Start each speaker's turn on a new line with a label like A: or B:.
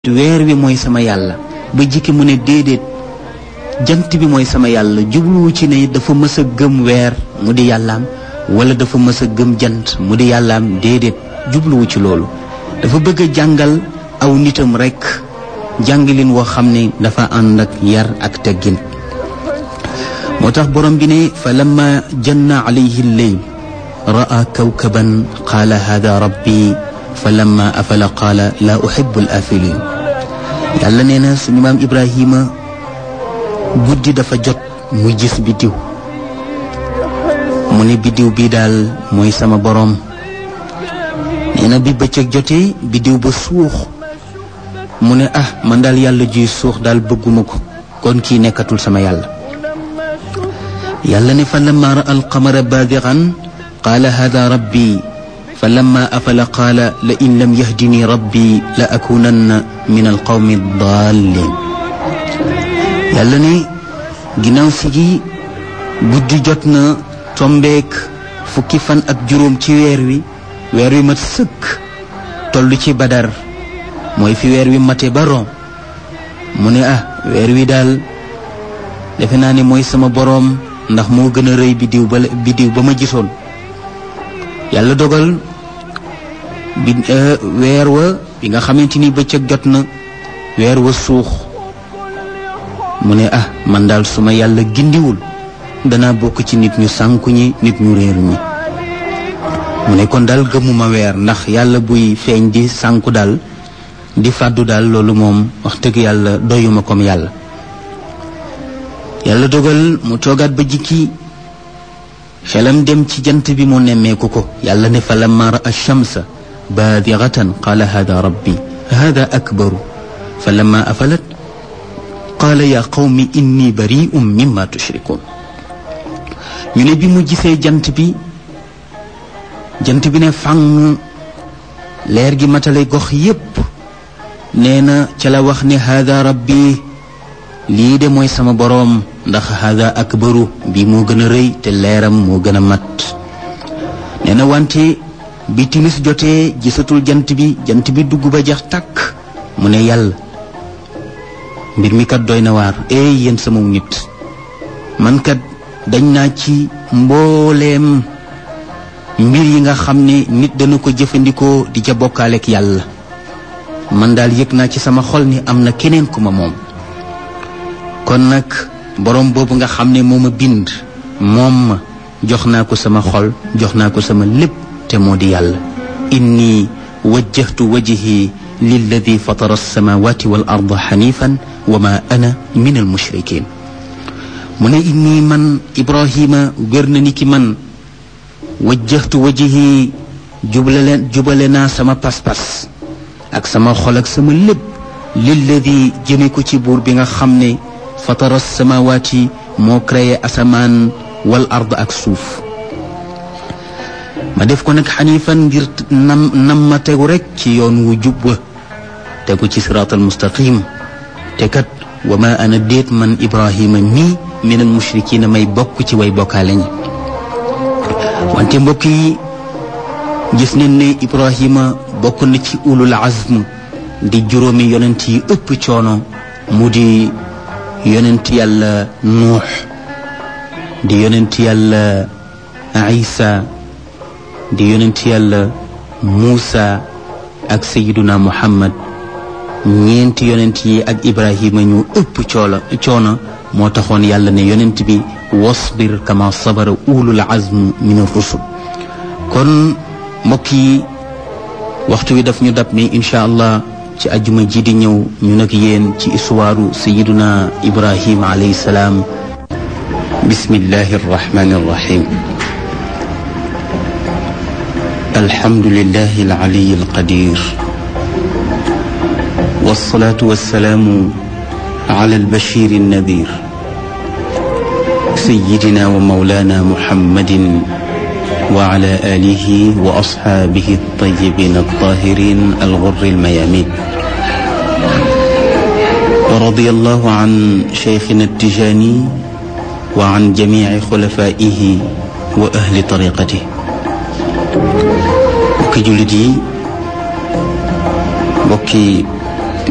A: weer wi mooy sama yàlla ba jikki mu ne déedéet jant bi mooy sama yàlla jubluwu ci ne dafa mës a gëm weer mu di yàllaam wala dafa mës a gëm jant mu di yàllaam déedéet jubluwu ci loolu dafa bëgg a jàngal aw nitam rekk jàngalin woo xam ne dafa ànd ak yar ak teggin moo tax borom bi ne fa lamma janna alayhi lleyl ra'a kawkaban qaala hada rabbi fa lamma afala qaala laa uhibbu al afilin yàlla nee na suñu maam ibrahima guddi dafa jot mu gis biddiw mu ne biddiw bii daal mooy sama boroom nee na bi bëccëg jotee biddiw ba suux mu ne ah man daal yàlla juy suux daal bëgguma ko kon kii nekkatul sama yàlla yàlla ne fa lamma ra al qamara baadigan qaala hada rabbi fa lamma afala qaala la in lam yahdini rabbi la akunanna min al qawmi dallin yàlla ne ginnaaw si gi guddi jot na tombeek fukki fan ak juróom ci weer wi weer wi mat sëkk toll ci badar mooy fi weer wi mate ba ron mu ne ah weer wi daal defe naa ne mooy sama boroom ndax moo gën a rëy biddiw ba biddiw ba ma gisoon yàlla dogal bi weer wa bi nga xamante ni bëccëg jot na weer wa suux mu ne ah man daal su ma yàlla gindiwul danaa bokk ci nit ñu sànku ñi nit ñu réeru ñi mu ne kon daal gëmuma weer ndax yàlla buy feeñ di sànku daal di fàddu daal loolu moom wax dëgg yàlla doyuma comme yàlla yàlla dogal mu toogaat ba jikki xelam dem ci jant bi mu nemmeeku ko yàlla ne fa lamma ra'a shamsa baadigatan qaala hada rabbi hada akbaru fa lamma afalat qaala yaa qawmi inni bari'un mimma tushrikun ñu ne bi mu gisee jant bi jant bi ne fang leer gi matale gox yépp nee na ca la wax ne hada rabbi lii de mooy sama boroom ndax hada akbaru bi moo gën a rëy te leeram moo gën a mat nee na wante bi timis jotee gisatul jant bi jant bi dugg ba jax tàkk mu ne yàlla mbir mi kat doy na waar eey yéen sama nit man kat dañ naa ci mbooleem mbir yi nga xam ne nit dana ko jëfandikoo di ca bokkaaleek yàlla man daal yëg naa ci sama xol ni am na keneen ku ma moom kon nag borom boobu nga xam ne moo ma bind moom ma jox naa ko sama xol jox naa ko sama lépp te moo di yàlla inni wajjahtu wajhi lilladi fatara alsamawati wal arda xanifan wa ma ana min almushrikin mu ne inni man ibrahima wér na ni ki man wajjahtu wajhi jubale jubale naa sama pas-pas ak sama xol ak sama lépp lilladi jëme ko ci buur bi nga xam ne fatara samawaati moo créé asamaan wal ard ak suuf ma def ko nag xanifan ngir nam nam ma tegu rek ci yoon wu jub wa tegu ci siraatal mustaqim te kat wa ma ana déet man ibrahima mii min al mushrikiina may bokk ci way bokkaale ñi wante mbokk yi gis nañ ne ibrahima bokk na ci ulul azm di juróomi yonent yi ëpp coono mu di yonent yàlla nuux di yonent yàlla isa di yonent yàlla muusa ak sayiduna muhammad ñeenti yonent yi ak ibrahima ñu ëpp coola coono moo taxoon yàlla ne yonent bi wasbir kama sabara ulul azm min ar-rusul kon mbokk yi waxtu wi daf ñu dab ni incha allah ci ajuma ji di ñëw ñu nag yéen ci histoire sayiduna ibrahim alayhi salaam bismillahi arrahmani arrahim alhamdulillahi alaliyi alqadir والصلاة والسلام على البشير النذير سيدنا ومولانا محمد وعلى آله وأصحابه الطيبين الطاهرين الغر الميامين ورضي الله عن شيخنا التجاني وعن جميع خلفائه وأهل طريقته وكي جلدي وكي